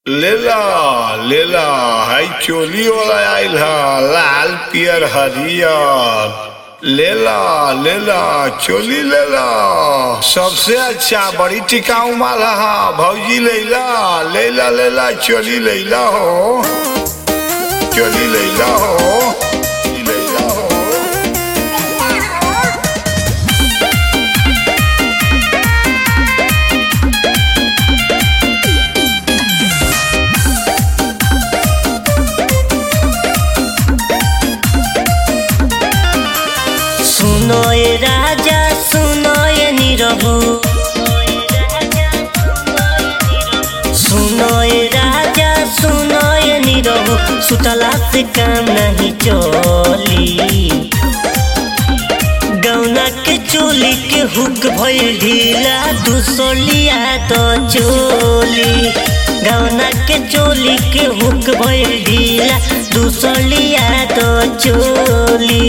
लेला लेला है चोली वाला आइल ह लाल पियर हरियर लेला लेला चोली लेला सबसे अच्छा बड़ी टिकाऊ माल हा भौजी लेला लेला लेला चोली लेला हो चोली लेला हो लेला हो सुनो ए राजा सुनो ए निरहु सुनो ए राजा सुनो ए निरहु सुतला से काम नहीं चली गौना के चोली के हुक भइल ढीला दुसलिया तो चोली गौना के चोली के हुक भइल ढीला दुसलिया तो चोली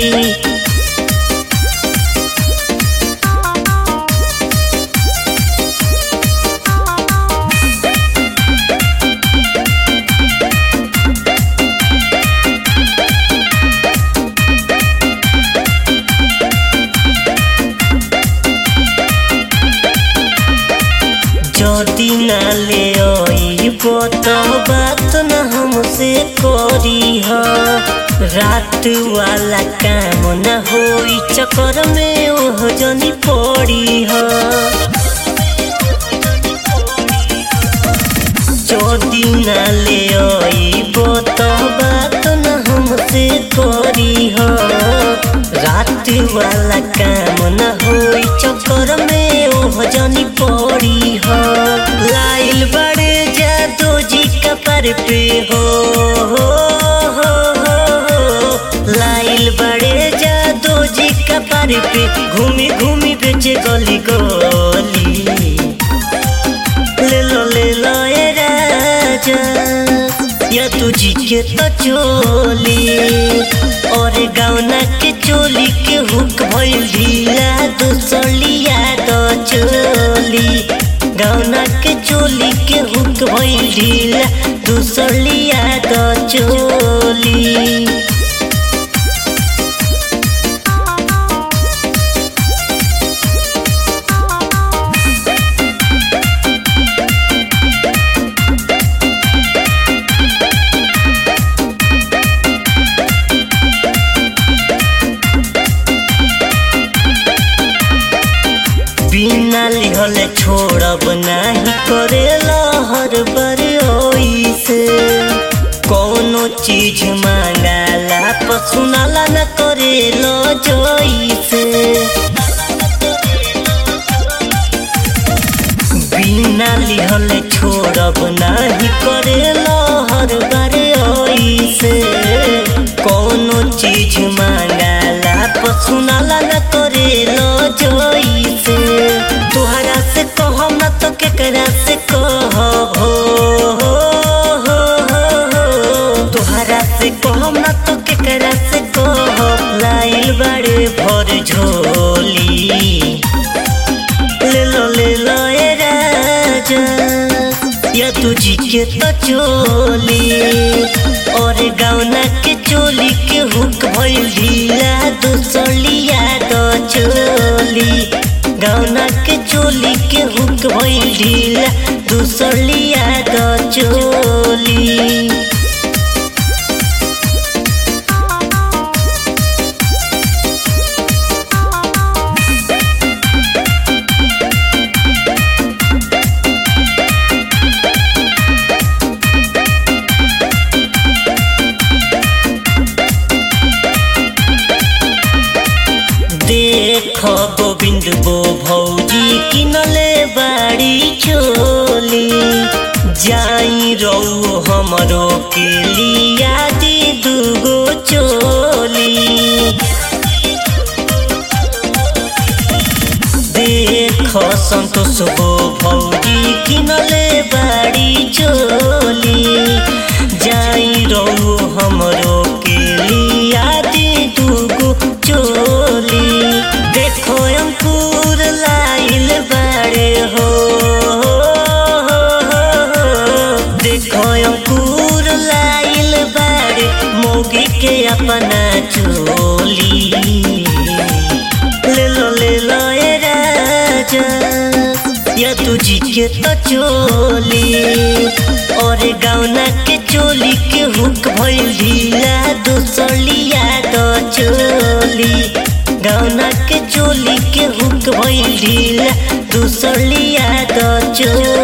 যদি না ले आइबो तो बात न हमसे करी ह रात वाला काम न होई चक्कर में ओह जनी पड़ी ह যদি না ले आइबो तो बात न हमसे करी ह रात वाला काम न होई चक्कर में ओह जनी पड़ी ह लाइल बड़े जादू जी कपर पे हो, हो, हो, हो, हो। लाइल बड़े जादू जी कपर पे घूमी घूमी बेचे गली गली ले लो ले लो ए राजा या तुझी के तो चोली और गौना के चोली के हुक भइल ढीला दुसलिया तो चोली गौना के चोली के हुक भइल ढीला दुसलिया तो चोली बिना लिहले छोड़ब नाही करेला हर बार ओइसे कोनो चीज मांगाला पसुनाला न करेलो जोइसे बिना लिहले छोड़ब नाही करेलो हर बार ओइसे कोनो चीज मांगाला पसुनाला न करेलो जोइसे तुहरा से कहम ना तो केकरा से कह हो, हो, हो, हो। तुहरा से कहम ना तो केकरा से कह लाइल बड़े भर झोली ले लो ले लो ए राजा या तुझी के तो चोली और गौना के चोली के हुक भइल ढीला दुसलिया तो चोली गौना के चोली के हुक भइल ढीला दुसलिया तो चोली देख गोविंद बो भौजी किनले बाड़ी चोली जाई रौ हमरो के लिया दी दुगो चोली देख संतोष बो भौजी किनले बाड़ी चोली जाई रौ हमरो के लिया दी दुगो चोली देखो अंकुर लाइल बाड़े हो, हो, हो, हो, हो। देखो अपना चोली ले लो ले लो ए राजा या तुझी के तो चोली और गावना के चोली के हुक भइल ढीला दोसलिया तो चोली गावना के चोली के हुक भइल ढीला दोसलिया तो चोली